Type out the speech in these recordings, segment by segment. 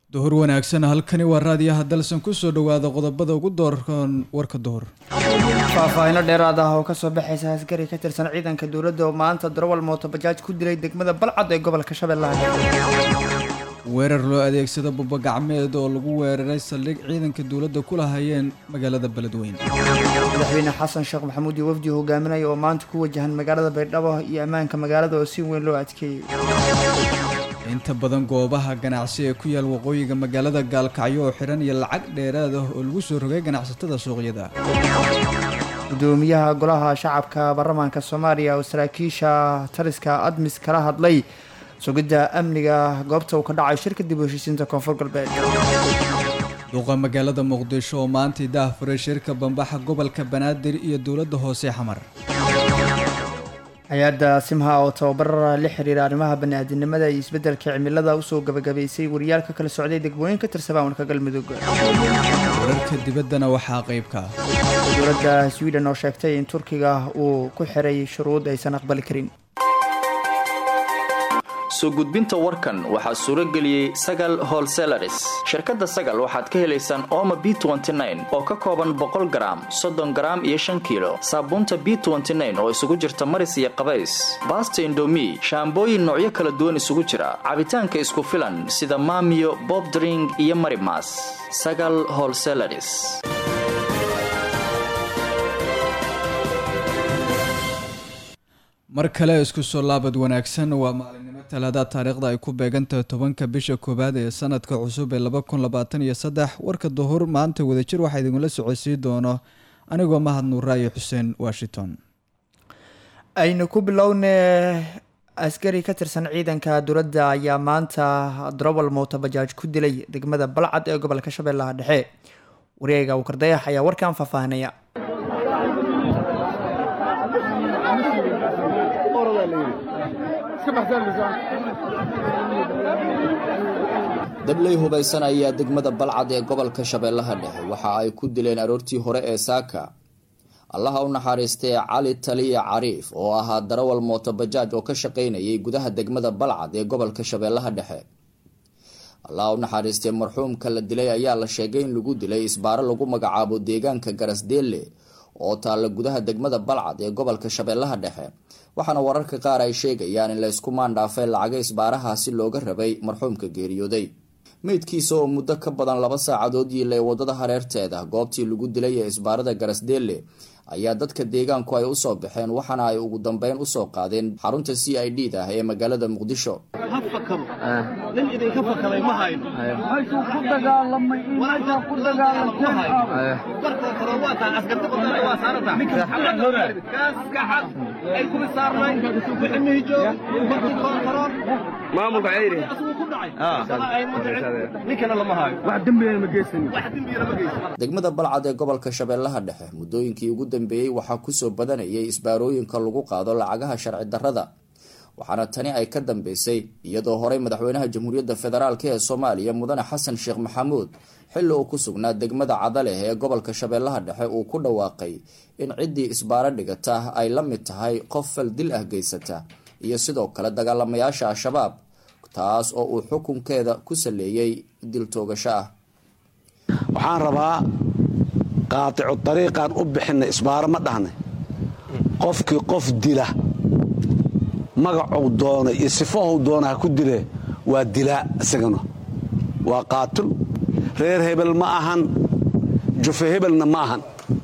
duhur wanaagsan halkani waa raadiyaha dalsan kusoo dhawaada qodobada ugu doorkan warka duhur faahfaahino dheeraad ah oo kasoo baxaysa askari ka tirsan ciidanka dowladda oo maanta darawal mootobajaaj ku dilay degmada balcad ee gobolka shabeellaha weerar loo adeegsado bubagacmeed oo lagu weeraray saldhig ciidanka dowladda ku lahayeen magaalada beledweyne madaxweyne xasan sheekh maxamuud iyo wafdi hogaaminaya oo maanta ku wajahan magaalada baydhabo iyo ammaanka magaalada oo si weyn loo adkeeyey inta badan goobaha ganacsi ee ku yaal waqooyiga magaalada gaalkacyo oo xihan iyo lacag dheeraad ah oo lagu soo rogay ganacsatada suuqyada gudoomiyaha golaha shacabka baarlamaanka soomaaliya oo saraakiisha taliska admis kala hadlay sugidda amniga goobta uu ka dhacay shirka dib u heshiisiinta koonfur galbeed duqa magaalada muqdisho oo maantii daahfuray shirka bambaxa gobolka banaadir iyo dowladda hoose xamar hay-adda simha oo tababar la xiriira arrimaha bani-aadinimada iyo isbeddelka cimilada usoo gabagabaysay wariyaal ka kala socday degmooyin ka tirsan maamulka galmudug wararka dibaddana waxaa qaybka dowladda sweden oo sheegtay in turkiga uu ku xiray shuruud aysan aqbali karin soo gudbinta warkan waxaa suuro geliyey sagal holselaris shirkadda sagal waxaad ka helaysaan ooma b oo ka kooban boqol garaam soddon garaam iyo shan kiilo saabuunta b oo isugu jirta maris iyo qabays baasta indomi shaambooyin noocyo kala duwan isugu jira cabitaanka isku filan sida maamiyo bobdring iyo marimas sagal holselaris mar kale isku soo laabad wanaagsan waa maalinimo talaada taariikhda ay ku beegantahay tobanka bisha koowaad ee sanadka cusub ee laba kun labaatan iyo saddex warka duhur maanta wadajir waxaa idinla socodsiin doono anigoo mahad nuuraayo xuseen washington aynu ku bilowne askari ka tirsan ciidanka dowladda ayaa maanta darawal mootobajaaj ku dilay degmada balcad ee gobolka shabeellaha dhexe wareega wardayax ayaa warkan faahfaahinaya dabley hubaysan ayaa degmada balcad ee gobolka shabeellaha dhexe waxa ay ku dileen aroortii hore ee saaka allaha u naxariistay cali taliya cariif oo ahaa darawal mootobajaaj oo ka shaqaynayay gudaha degmada balcad ee gobolka shabeellaha dhexe allaha u naxariistay marxuumka la dilay ayaa la sheegay in lagu dilay isbaaro lagu magacaabo deegaanka garasdeelle oo taalla gudaha degmada balcad ee gobolka shabeellaha dhexe waxaana wararka qaar ay sheegayaan in la isku maandhaafay lacaga isbaarahaasi looga rabay marxuumka geeriyooday meydkiisa oo muddo ka badan laba saacadood yiilay wadada hareerteeda goobtii lagu dilay ee isbaarada garasdeelle ayaa dadka deegaanku ay usoo baxeen waxaana ay ugu dambeyn usoo qaadeen xarunta c i d da ee magaalada muqdisho degmada balcad ee gobolka shabeellaha dhexe muddooyinkii ugu dambeeyey waxaa kusoo badanayay isbaarooyinka lagu qaado lacagaha sharci darrada waxaana tani ay ka dambeysay iyadoo horey madaxweynaha jamhuuriyadda federaalk ee soomaaliya mudane xasan sheekh maxamuud xilli uu ku sugnaa degmada cadaleh ee gobolka shabeellaha dhexe uu ku dhawaaqay in ciddii isbaaro dhigata ay la mid tahay qof fal dil ah geysata iyo sidoo kale dagaalamayaasha al-shabaab taas oo uu xukunkeeda ku saleeyey dil toogasho ah waxaan rabaa qaaticu dariiqaan u bixinay isbaaro ma dhahnay qofkii qof dila magacuu doona iyo sifahuu doona ha ku dile waa dilaa isagana waa qaatil reer hebel ma ahan jufe hebelna ma ahan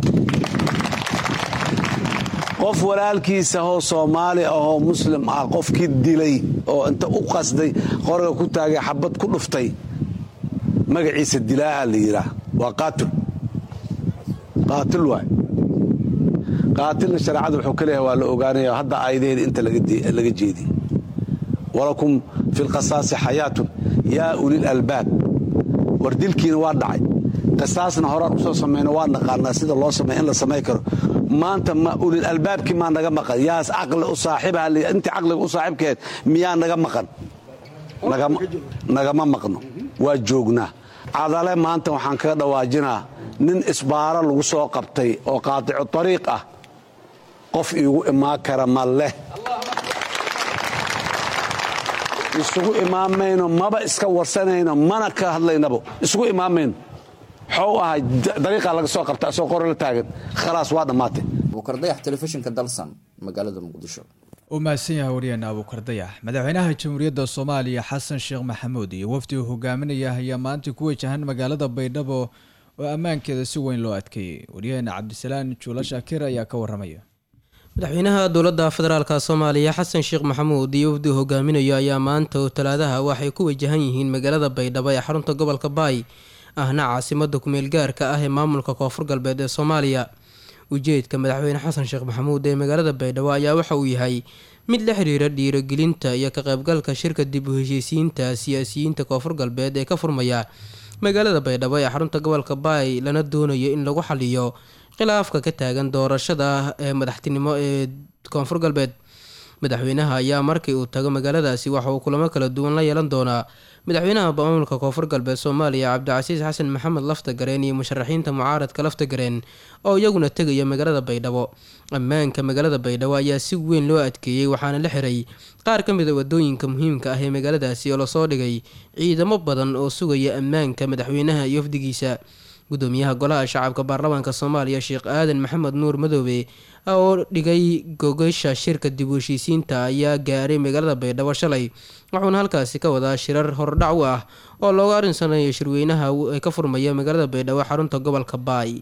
qof walaalkiisa hoo soomaali ahoo muslim ah qofkii dilay oo inta u qasday qoriga ku taagay xabad ku dhuftay magaciisa dilaaha la yidhaah waa qaatil qaatil waay qaatilna shareecada wuxuu ka leeyahay waa la ogaanaya hadda aayadaheeda inta laga jeediy walakum fi lqasaasi xayaatun yaa ulil albaab war dilkiina waa dhacay qisaasna horaan usoo samayno waa naqaanaa sida loo samey in la samay karo maanta ma ulil albaabkii maa naga maqan yaas caqli u saaxiibaha intii caqliga u saaxiibkeed miyaa naga maqan nagama maqno waa joognaa cadale maanta waxaan kaga dhawaajinaa nin isbaaro lagu soo qabtay oo qaaticu ariiq ah qof iigu imaan kara ma leh isugu imaamayno maba iska warsanayno mana ka hadlaynabo isugu imaamayno waxuu ahay dariiqaa laga soo qabta asoo qore la taagan khalaas waa dhammaatay buukar dayax telefishinka dalsan magaalada muqdisho u mahadsan yahay waryaheena abuukar dayax madaxweynaha jamhuuriyadda soomaaliya xasan sheekh maxamuud iyo wafdi uu hogaaminaya ayaa maanta ku wajahan magaalada baydhabo oo ammaankeeda si weyn loo adkeeyey waryaheena cabdisalaan juulo shaakir ayaa ka waramaya madaxweynaha dowladda federaalka soomaaliya xasan sheekh maxamuud iyo wafdi hogaaminayo ayaa maanta oo talaadaha waxay ku wajahan yihiin magaalada baydhabo ee xarunta gobolka baay ahna caasimada kumeel gaarka ah ee maamulka koonfur galbeed ee soomaaliya ujeedka madaxweyne xasan sheekh maxamuud ee magaalada baydhabo ayaa waxa uu yahay mid la xiriira dhiirogelinta iyo ka qaybgalka shirka dib u heshiisiinta siyaasiyiinta koonfur galbeed ee ka furmaya magaalada baydhabo ee xarunta gobolka baay lana doonayo in lagu xaliyo khilaafka ka taagan doorashada ee madaxtinimo ee koonfur galbeed madaxweynaha ayaa markii uu tago magaaladaasi waxa uu kulamo kala duwan la yeelan doonaa madaxweynaha maamulka koonfur galbeed soomaaliya cabdicasiis xasan maxamed laftagareen iyo musharaxiinta mucaaradka laftagareen oo iyaguna tegaya magaalada baydhabo ammaanka magaalada baydhabo ayaa si weyn loo adkeeyey waxaana la xiray qaar ka mid a wadooyinka muhiimka ah ee magaaladaasi oo lasoo dhigay ciidamo badan oo sugaya ammaanka madaxweynaha iyo wafdigiisa gudoomiyaha golaha shacabka baarlamaanka soomaaliya sheekh aadan maxamed nuur madoobe oo dhigay gogasha shirka dib u heshiisiinta ayaa gaaray magaalada baydhabo shalay wuxuuna halkaasi ka wadaa shirar hordhac u ah oo looga arinsanayo shirweynaha ee ka furmaya magaalada baydhabo xarunta gobolka baay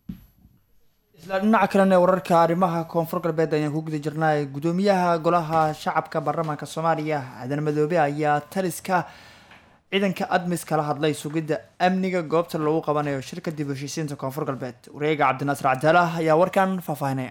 isla dhinaca kalena wararka arrimaha koonfur galbeed ayaan ku guda jirnay gudoomiyaha golaha shacabka baarlamaanka soomaaliya aadan madoobe ayaa taliska ciidanka admis kala hadlay sugidda amniga goobta lagu qabanayo shirka dib u heshiisiinta koonfur galbeed wareega cabdinaasir cabdalah ayaa warkan faahfaahinaya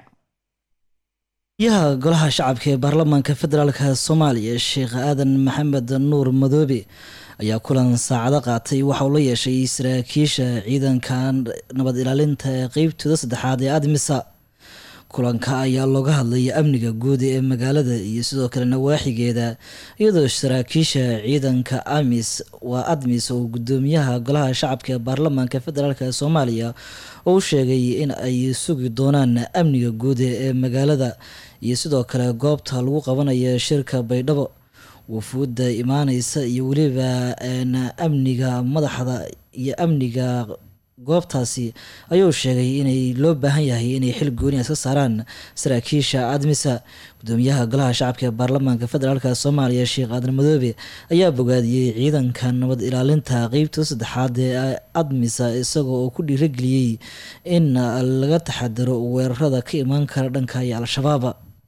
yaha golaha shacabka ee baarlamaanka federaalk soomaaliya sheekh aadan maxamed nuur madoobe ayaa kulan saacado qaatay waxa uu la yeeshay saraakiisha ciidanka nabad ilaalinta ee qeybtooda saddexaad ee admisa kulanka ayaa looga hadlaya amniga guud ee magaalada iyo sidoo kale nawaaxigeeda iyadoo saraakiisha ciidanka amis waa admis oo gudoomiyaha golaha shacabka ee baarlamaanka federaalk ee soomaaliya oo u sheegay in ay sugi doonaan amniga guud ee magaalada iyo sidoo kale goobta lagu qabanayo shirka baydhabo wafuudda imaaneysa iyo weliba amniga madaxda iyo amniga goobtaasi ayuu sheegay inay loo baahan yahay inay xil gooni iska saaraan saraakiisha admisa gudoomiyaha golaha shacabka ee baarlamaanka federaalk soomaaliya sheekh aadan madoobe ayaa bogaadiyey ciidanka nabad ilaalinta qeybta saddexaad ee admisa isagoo oo ku dhiirageliyey in laga taxadiro weerarada ka imaan kara dhanka iyo al-shabaab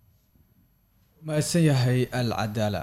mahadsan yahay al cadaala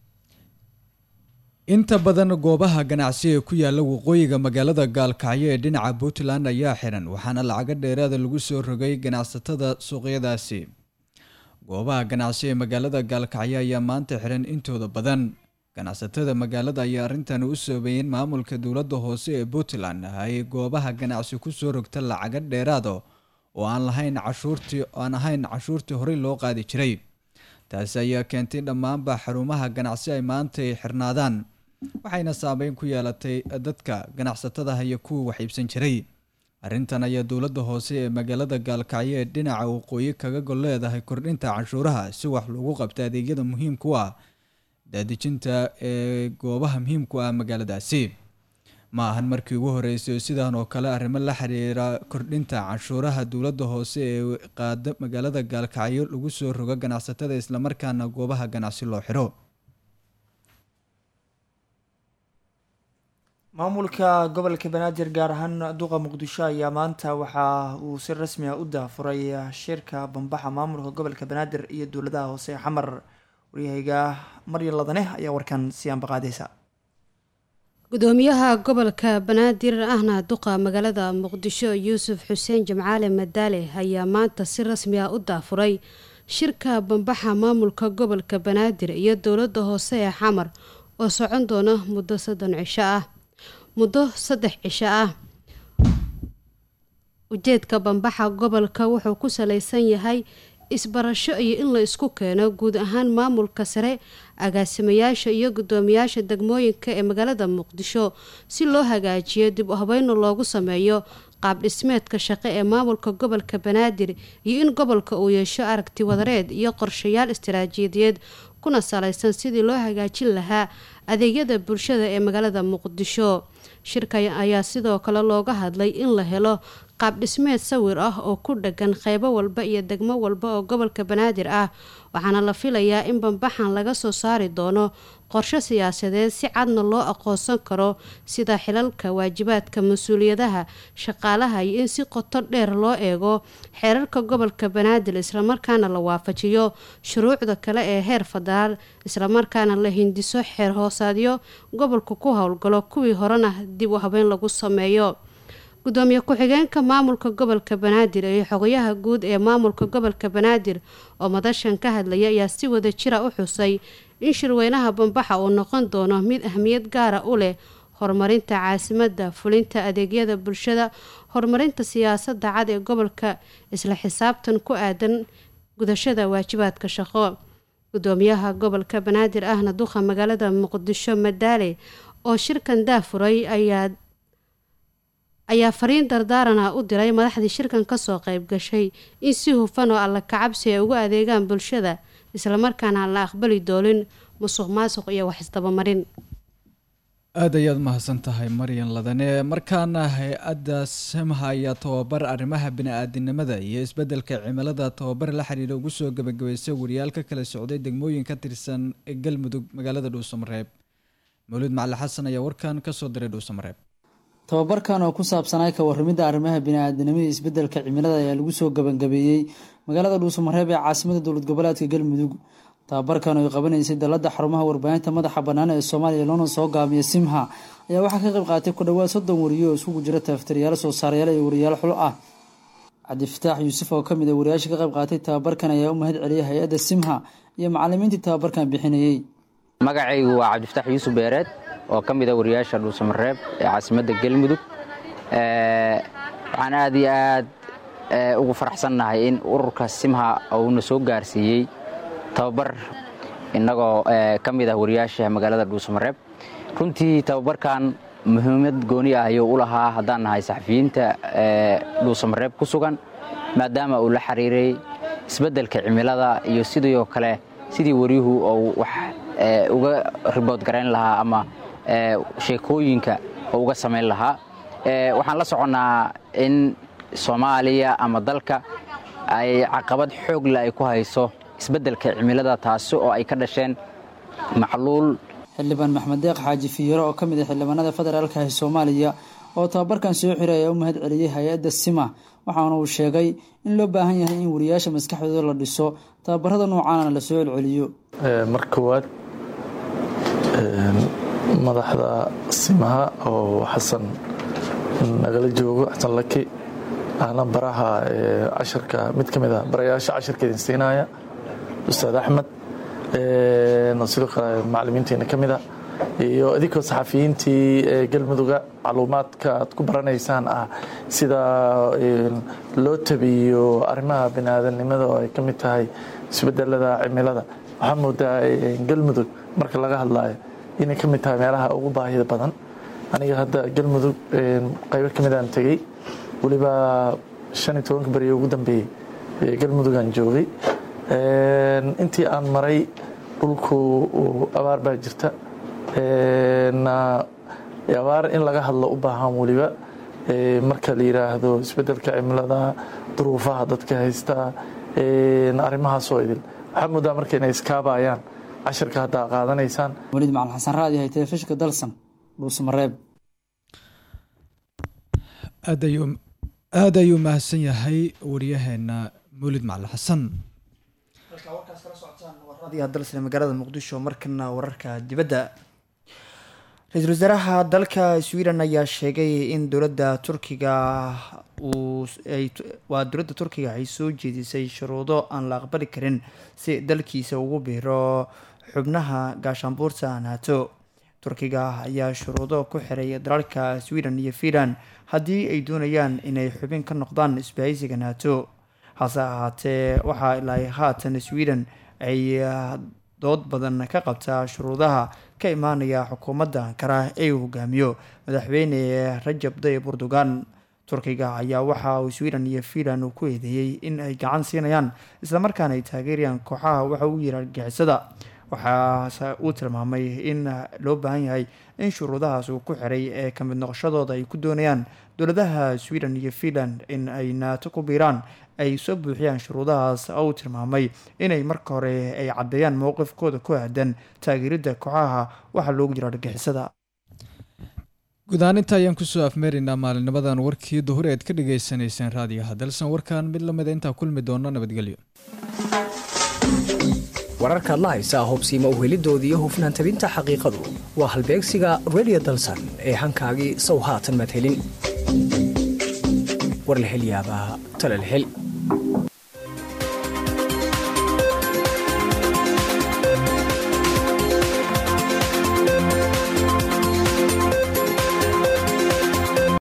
inta badan goobaha ganacsi ee ku yaala waqooyiga magaalada gaalkacyo ee dhinaca puntland ayaa xiran waxaana lacago dheeraada lagu soo rogay ganacsatada suuqyadaasi goobaha ganacsi ee magaalada gaalkacyo ayaa maanta xiran intooda badan ganacsatada magaalada ayaa arrintan u soobeeyeen maamulka dowladda hoose ee puntland ay goobaha ganacsi kusoo rogta lacago dheeraado oo aan lahayn cashuurtii aan ahayn cashuurtii horey loo qaadi jiray taasi ayaa keentay dhammaanba xarumaha ganacsi ay maanta ay xirnaadaan waxayna saameyn ku yeelatay dadka ganacsatadaha iyo kuwa wax iibsan jiray arrintan ayaa dowladda hoose ee magaalada gaalkacyo ee dhinaca waqooyi kaga gol leedahay kordhinta canshuuraha si wax lagu qabta adeegyada muhiimka u ah daadejinta ee goobaha muhiimku ah magaaladaasi ma ahan markii ugu horeysay oo sidan oo kale arrimo la xiriira kordhinta canshuuraha dowladda hoose ee qaada magaalada gaalkacyo lagu soo rogo ganacsatada islamarkaana goobaha ganacsi loo xiro maamulka gobolka banaadir gaar ahaan duqa muqdisho ayaa maanta waxa uu si rasmi ah u daafuray shirka bambaxa maamulka gobolka banaadir iyo dowladaha hoose ee xamar waryahayga maryan ladane ayaa warkan si aanbaqaadeysa gudoomiyaha gobolka banaadir ahna duqa magaalada muqdisho yuusuf xuseen jamcaale madaale ayaa maanta si rasmi ah u daafuray shirka bambaxa maamulka gobolka banaadir iyo dowladda hoose ee xamar oo socon doona muddo soddon cisho ah muddo saddex cisho ah ujeedka bambaxa gobolka wuxuu ku salaysan yahay isbarasho iyo in la isku keeno guud ahaan maamulka sare agaasimayaasha iyo gudoomiyaasha degmooyinka ee magaalada muqdisho si loo hagaajiyo dib u habeyn loogu sameeyo qaab dhismeedka shaqo ee maamulka gobolka banaadir iyo in gobolka uu yeesho aragti wadareed iyo qorshayaal istaraatiijiyadeed kuna salaysan sidii loo hagaajin lahaa adeegyada bulshada ee magaalada muqdisho shirka ayaa sidoo kale looga hadlay in la helo qaab dhismeed sawir ah oo ku dhagan qeybo walba iyo degmo walba oo gobolka banaadir ah waxaana la filayaa in bambaxan laga soo saari doono qorshe siyaasadeed si cadna loo aqoonsan karo sida xilalka waajibaadka mas-uuliyadaha shaqaalaha iyo in si qoto dheer loo eego xeerarka gobolka banaadir islamarkaana la waafajiyo shuruucda kale ee heer federaal islamarkaana la hindiso xeer hoosaadyo gobolka ku howlgalo kuwii horena dib u habeyn lagu sameeyo gudoomiye ku-xigeenka maamulka gobolka banaadir iyo xogayaha guud ee maamulka gobolka banaadir oo madashan ka hadlaya ayaa si wada jira u xusay in shirweynaha bambaxa uu noqon doono mid ahmiyad gaara u leh horumarinta caasimadda fulinta adeegyada bulshada horumarinta siyaasadda cad ee gobolka isla xisaabtan ku aadan gudashada waajibaadka shaqo gudoomiyaha gobolka banaadir ahna duqa magaalada muqdisho madaale oo shirkan daafuray ayaa ayaa fariin dardaarana u diray madaxdii shirkan kasoo qayb gashay in si hufan oo alla kacabsi ay ugu adeegaan bulshada islamarkaana aan la aqbali doonin musuq maasuq iyo wax isdabamarin aada ayaad mahadsan tahay maryan ladane markaana hay-adda samha ayaa tababar arrimaha bini-aadinimada iyo isbedelka cimilada tababar la xiriira ugu soo gabagabaysay wariyaal ka kala socday degmooyin ka tirsan galmudug magaalada dhuusamareeb mawlid macali xasan ayaa warkan kasoo diray dhuusamareeb tababarkan oo ku saabsanaa ka waramidda arrimaha bini-aadanimada iyo isbedelka cimilada ayaa lagu soo gabangabeeyey magaalada dhuusamareeb ee caasimada dowlad goboleedka galmudug tababarkan oo ay qabanaysay dalada xarumaha warbaahinta madaxa bannaan ee soomaaliya loona soo gaamiya simha ayaa waxaa ka qayb qaatay ku dhowaad soddon wariyo oo isugu jira taaftaryaal soo saarayaal iyo wariyaal xul ah cabdifataax yuusuf oo kamid a wariyaasha ka qayb qaatay tababarkan ayaa u mahad celiyay hay-adda simha iyo macalimiintii tababarkan bixinayey magacaygu waa cabdifataax yuusuf beereed oo ka mid a wariyaasha dhuusamareeb ee caasimadda galmudug waxaan aad iyo aad ugu faraxsannahay in ururka simha uuna soo gaarsiiyey tababar innagoo ka mid ah wariyaasha magaalada dhuusamareeb runtii tababarkan muhiimad gooni ah ayuu u lahaa haddaan nahay saxafiyiinta dhuusamareeb ku sugan maadaama uu la xiriiray isbeddelka cimilada iyo sidoo kale sidii wariyuhu uu wax uga ribood garayn lahaa ama sheekooyinka oo uga samayn lahaa waxaan la soconnaa in soomaaliya ama dalka ay caqabad xoogle ay ku hayso isbeddelka cimilada taasi oo ay ka dhasheen macluul xildhibaan maxmed deeq xaaji fiiro oo ka mid ah xildhibaanada federaalka ee soomaaliya oo tababarkan soo xiray ayaa u mahad celiyey hay-adda sima waxaana uu sheegay in loo baahan yahay in wariyaasha maskaxdooda la dhiso tababarada noocaana la soo celceliyo mar koowaad madaxda simaha oo xasan nagala joogo xasan laki ahna baraha casharka mid ka mid a barayaasha casharka idin siinaya ustaad axmed sidoo kale macalimiinteena ka mid a iyo idinkoo saxafiyiintii galmuduga macluumaadka aad ku baranaysaan ah sida loo tabiyo arrimaha biniaadanimada oo ay ka mid tahay isbedelada cimilada waxaa moodaa galmudug marka laga hadlayo inay ka mid tahay meelaha ugu baahida badan aniga hadda galmudug qaybo ka midaan tegey weliba shan iyo tobanka beriyo ugu dambeeyey galmudugaan joogay intii aan maray dhulku abaar baa jirta abaar in laga hadlo u baahan weliba marka la yiraahdo isbedelka cimilada duruufaha dadka haysta arrimahaasoo idil waxaa moodaa marka inay iskaabayaan cashirka haddaa qaadanaysaan waliid macalin xasan raadi hay telefishinka dalsan dhuusamareeb aada ayuu mahadsan yahay wariyaheena mawlid macalin xasan dalsane magaalada muqdisho markana wararka dibadda ra-iisul wasaaraha dalka sweden ayaa sheegay in dowladda turkiga waa dowladda turkiga ay soo jeedisay shuruudo aan la aqbali karin si dalkiisa ugu biiro xubnaha gaashaanbuurta nato turkiga ayaa shuruudo ku xiray dalalka sweden iyo finland haddii ay doonayaan inay xubin ka noqdaan isbahaysiga nato hase ahaatee waxaa ilaa haatan sweden ay dood badan ka qabtaa shuruudaha ka imaanaya xukuumadda ankara ee uu hogaamiyo madaxweyne rajab tayyib erdogan turkiga ayaa waxa uu sweden iyo finland uu ku eedeeyey in ay gacan siinayaan islamarkaana ay taageerayaan kooxaha waxa uu yiri argixisada waxaase uu tilmaamay in loo baahan yahay in shuruudahaas uu ku xiray ee ka mid noqoshadooda ay ku doonayaan dowladaha sweden iyo finland in ay naato ku biiraan ay soo buuxiyaan shuruudahaas oo uu tilmaamay inay marka hore ay caddeeyaan mowqifkooda ku aadan taageeridda kooxaha waxaa loogu jira argixisada guud ahaan inta ayaan kusoo afmeeraynaa maalinimadan warkii duhur eed ka dhagaysanayseen raadiyaha dalsan warkan mid lamida intaa kulmi doono nabadgelyo wararkaad la haysaa hubsiima uhelidoodii iyo hufnaan tabinta xaqiiqadu waa halbeegsiga radio dalsan ee hankaagii sow haatan madhelin warlahelyaabaa talalhel